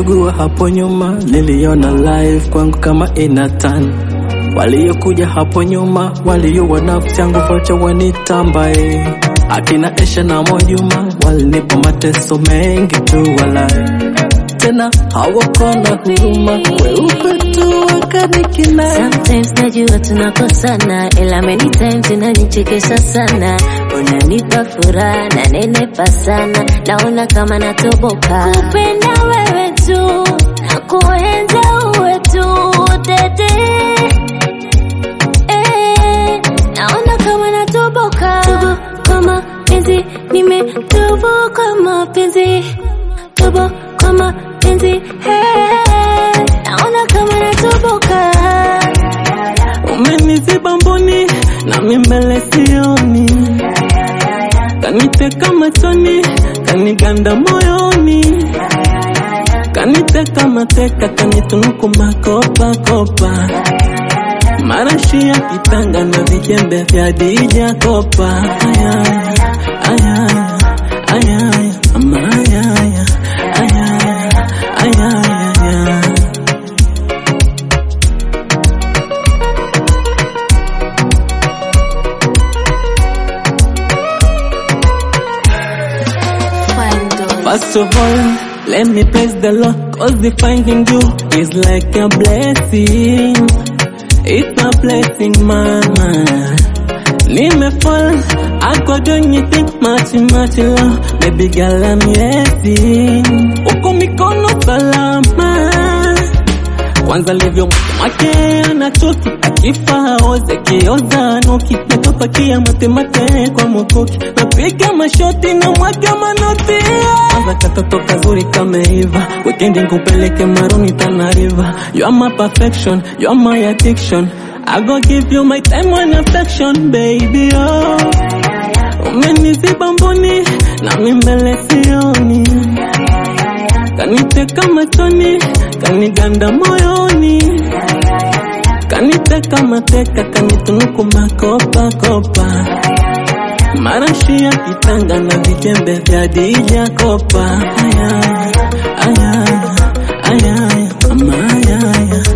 Nilisugua hapo nyuma, niliona life kwangu kama inatan. Waliokuja hapo nyuma, waliowa nafsi yangu vocha wanitambae. Akina Esha na Mwajuma walinipa mateso mengi tu walai, tena hawakona huruma, weupe tu wakanikinai. Sometimes najua tunakosana, ila many times inanichekesha sana. Unanipa furaha na nenepa sana, naona kama natoboka. Kupenda wewe tu na kuenza uwe tu dede. Eh, naona kama natoboka. Tubo kama penzi, nimetoboka mapenzi. Tubo kama penzi, hey, naona kama natoboka. Umeniziba mboni nami mbele sioni, kaniteka machoni, kaniganda moyoni, kaniteka mateka, kanitunuku makopa kopa, marashi ya kitanga na vijembe vya dija kopa. Ayaya, ayaya, ayaya, ama ayaya, ayaya, ayaya. First of all, let me praise the Lord, cause the finding you is like a blessing. It's a blessing, mama. Nimefall, I go do anything, much, much love. Baby girl, I'm yesing. Uko mikono salama. Kwanza livyo mwake anachoki akifa haoze kioza nuki nakapakia matemate kwa mukuki napiga mashoti na mwaga manoti kwanza katoto kazuri kameiva wikendi nkupeleke maruni tanariva you are my perfection you are my addiction I go give you my time and affection baby oh umeniziba mboni nami mbele sioni kaniteka machoni, kaniganda moyoni, kaniteka mateka, kanitunuku makopa kopa, marashi ya kitanga na vijembe vya dija kopa. Ayaya, ayaya, ayaya, ama ayaya